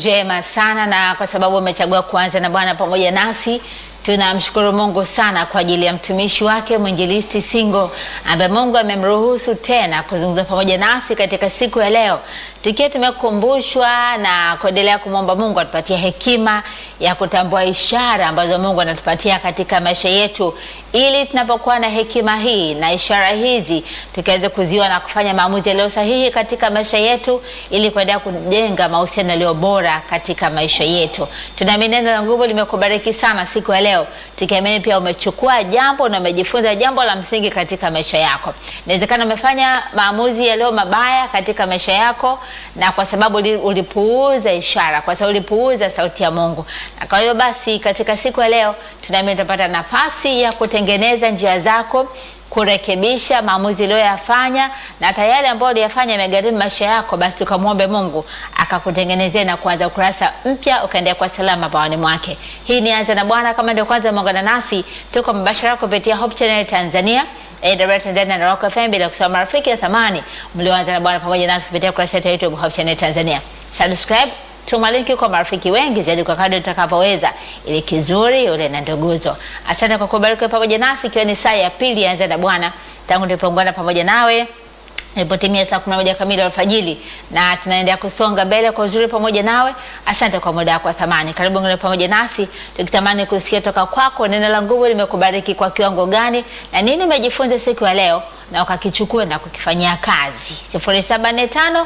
njema sana, na kwa sababu umechagua kuanza na Bwana pamoja nasi tunamshukuru Mungu sana kwa ajili ya mtumishi wake mwinjilisti Singo ambaye Mungu amemruhusu tena kuzungumza pamoja nasi katika siku ya leo, tukiwa tumekumbushwa na kuendelea kumwomba Mungu atupatie hekima ya kutambua ishara ambazo Mungu anatupatia katika maisha yetu, ili tunapokuwa na hekima hii na ishara hizi tukaweze kuziona na kufanya maamuzi yaliyo sahihi katika maisha yetu, ili kuendelea kujenga mahusiano yaliyo bora katika maisha yetu. Tunaamini neno la nguvu limekubariki sana siku ya leo, tukiamini pia umechukua jambo na umejifunza jambo la msingi katika maisha yako. Inawezekana umefanya maamuzi yaliyo mabaya katika maisha yako, na kwa sababu ulipuuza ishara, kwa sababu ulipuuza sauti ya Mungu. Na kwa hiyo basi, katika siku ya leo tunaamini utapata nafasi ya kutengeneza njia zako kurekebisha maamuzi uliyoyafanya na hata yale ambayo uliyafanya yamegharimu maisha yako, basi ukamwombe Mungu akakutengenezea na kuanza ukurasa mpya, ukaendelea kwa salama bawani mwake. Hii ni Anza na Bwana. Kama ndio kwanza umeungana nasi, tuko mbashara kupitia Hope Channel Tanzania Tanzania na Rock FM, bila kusahau marafiki ya thamani mlioanza na Bwana pamoja nasi kupitia ukurasa wetu wa YouTube Hope Channel Tanzania. Subscribe tuma linki kwa marafiki wengi zaidi kwa kadri utakapoweza, ili kizuri ule na nduguzo. Asante kwa kubariki pamoja nasi, ikiwa ni saa ya pili Anza na Bwana tangu nilipoungana pamoja nawe ilipotimia saa kumi na moja kamili alfajiri, na tunaendelea kusonga mbele kwa uzuri pamoja nawe. Asante kwa muda wako wa thamani. Karibu ngine pamoja nasi, tukitamani kusikia toka kwako neno la nguvu limekubariki kwa kiwango gani na nini umejifunza siku ya leo na ukakichukua na kukifanyia kazi. 0745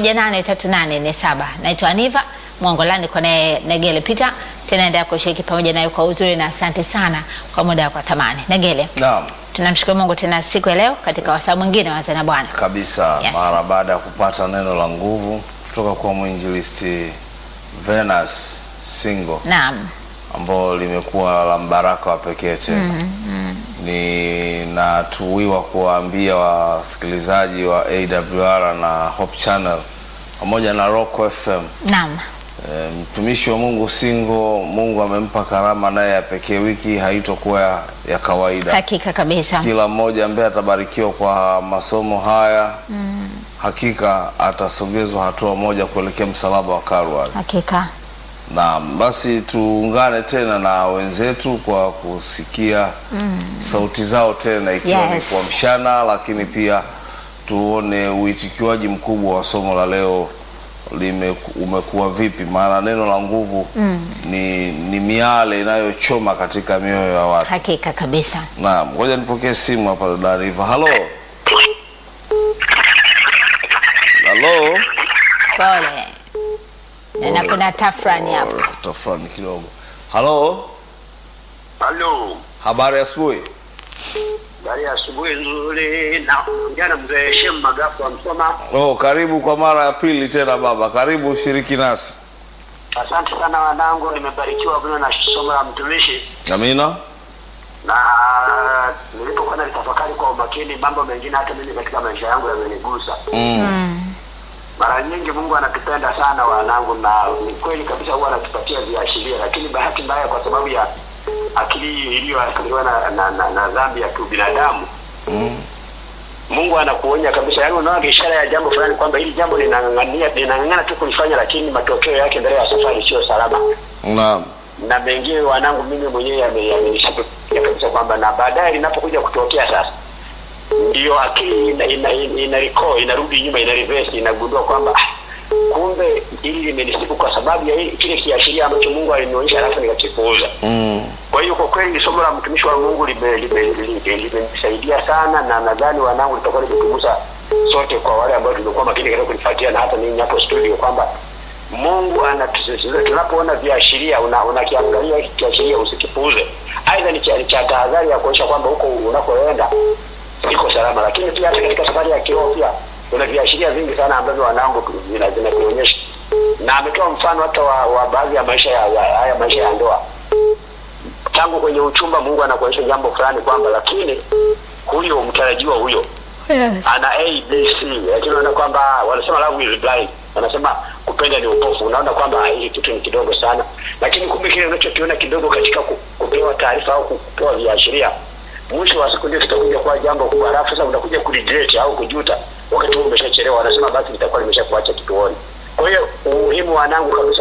183847. Naitwa Aniva Mwongolani kwa naye Negele Peter, tunaendelea kushiriki pamoja nayo kwa uzuri na asante sana kwa muda wako wa thamani. Negele. Naam. Tunamshukuru Mungu tena siku ya leo katika wasaa mwingine wa Anza na Bwana. Kabisa Yes. mara baada ya kupata neno la nguvu kutoka kwa mwinjilisti Venus Singo Naam. ambao limekuwa la mbaraka wa pekee tena. Ninatuwiwa kuwaambia wasikilizaji wa AWR na Hope Channel pamoja na Rock FM Naam. E, mtumishi wa Mungu Singo, Mungu amempa karama naye ya pekee. Wiki haitokuwa ya, ya kawaida. Hakika kabisa. Kila mmoja ambaye atabarikiwa kwa masomo haya hakika atasogezwa hatua moja kuelekea msalaba wa Kalvari. Hakika. Naam, basi tuungane tena na wenzetu kwa kusikia sauti zao tena ikiwa ni Yes. kuamshana, lakini pia tuone uitikiwaji mkubwa wa somo la leo lime umekuwa vipi, maana neno la nguvu ni, ni miale inayochoma katika mioyo ya watu. Hakika kabisa. Naam, ngoja nipokee simu hapa dada Riva. Halo. Halo. Pole. Na kuna tafrani hapo. Tafrani kidogo. Halo. Halo, Habari ya asubuhi. habari ya asubuhi nzuri. Na jana mzee Shem Magafu wa Msoma, Oh, karibu kwa mara ya pili tena baba. Karibu ushiriki nasi. asante sana wanangu, nimebarikiwa mno na somo la mtumishi, Amina. na nilipokuwa nalitafakari kwa umakini, mambo mengine hata mimi katika maisha yangu yamenigusa. Mm. Mara nyingi Mungu anatupenda sana wanangu, na ni kweli kabisa huwa anatupatia viashiria, lakini bahati mbaya kwa sababu ya akili iliyoathiriwa na, na, na, na dhambi ya kibinadamu Mm. Mungu anakuonya kabisa, yaani unaona ishara ya jambo fulani kwamba hili jambo linang'ang'ania linang'ang'ana tu kulifanya, lakini matokeo yake mbele ya safari sio salama. Naam. Na mengine wanangu, mimi mwenyewe yame- yamenishapikia kabisa kwamba na baadaye linapokuja kutokea sasa, ndio akili ina, ina, ina, ina recall, inarudi nyuma, ina reverse, inagundua kwamba ah, kumbe hili limenisibu kwa sababu ya hili- kile kiashiria ambacho Mungu alinionyesha, alafu nikakipuuza. Mm. Kwa hiyo kwa kweli somo la mtumishi wa Mungu limenisaidia lime, lime, limenisaidia sana, na nadhani wanangu litakuwa limetugusa sote, kwa wale ambao tumekuwa makini katika kulifuatia na hata ninyi hapo studio, kwamba Mungu anatusisitiza tunapoona viashiria, una- unakiangalia hiki kiashiria usikipuuze. Aidha ni cha ni cha tahadhari ya kuonyesha kwamba huko unakoenda iko salama, lakini pia hata katika safari ya kiroho pia kuna viashiria vingi sana ambavyo wanangu tu- vina- vinatuonyesha, na ametoa mfano hata wa, wa baadhi ya maisha ya, ya haya maisha ya ndoa tangu kwenye uchumba Mungu anakuonyesha jambo fulani kwamba lakini huyo mtarajiwa huyo Yes. ana A B C, lakini unaona kwamba wanasema love is blind, wanasema kupenda ni upofu. Unaona kwamba hili kitu ni kidogo sana, lakini kumbe kile unachokiona kidogo katika ku- kupewa taarifa au kupewa viashiria, mwisho wa siku ndio kitakuja kuwa jambo kubwa, alafu sasa unakuja kuregret au kujuta wakati huo umeshachelewa. Wanasema basi litakuwa limeshakuacha kituoni. Kwa hiyo umuhimu wanangu kabisa